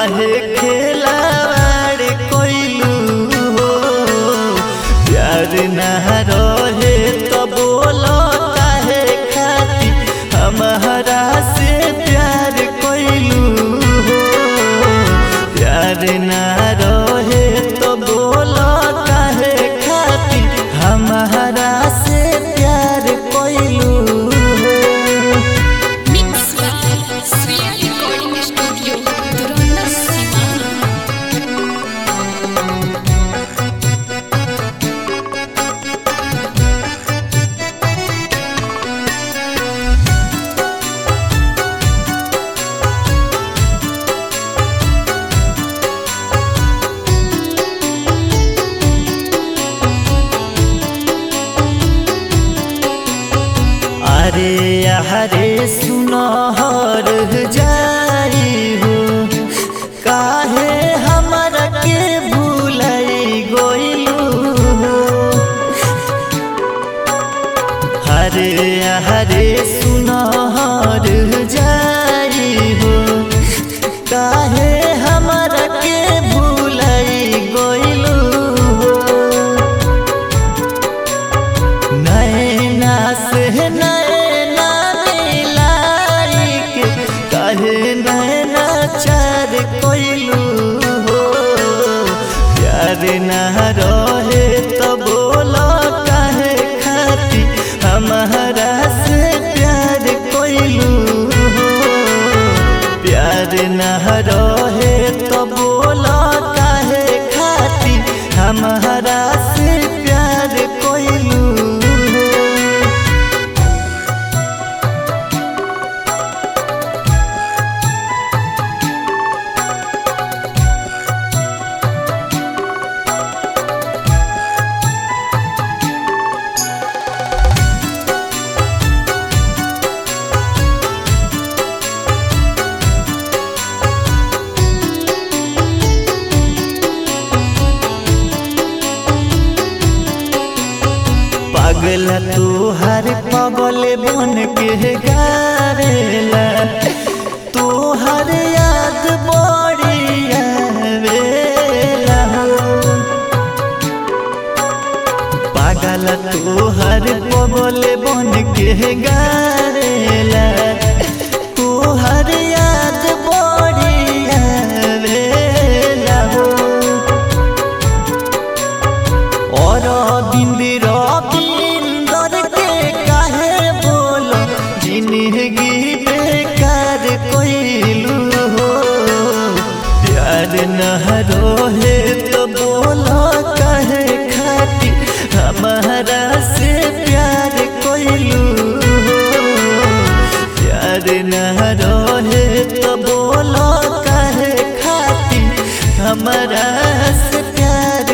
काहे खेलावाड़ कोइलू हो प्यार ना रहे तो बोलो काहे खाती हमारा से प्यार कोइलू हो प्यार ना रहे तो बोलो काहे खाती हमारा से प्यार कोइलू हो Mix by Sweet Recording Studio, Duranda Sivan. अरे अरे सुनहर जाई हो काहे हमरा के भूलई गोइलू हो हरे हरे सुनहर जाई हो काहे हमरा के भूलई गोइलू हो नैना से नैना मिलाई के कहे नैना चार कोइलू हो प्यार ना रहे तो बोलो काहे खाती हमारा से प्यार कोइलू हो प्यार ना रहे तो बोलो काहे खाती हमारा से प्यार कोइलू हो पागल तू हर पगल बन के गारेला तू हर याद बड़ी आवेला हो पागल तू हर पगल बन के गारेला तू हर याद बड़ी आवेला हो और बिंदिर बिंदर के काहे बोलो जिंदगी बेकार कोइलू हो प्यार न रोहे तो बोलो काहे खाती हमारा से प्यार कोइलू हो प्यार न रोहे तो बोलो काहे खाती हमारा से प्यार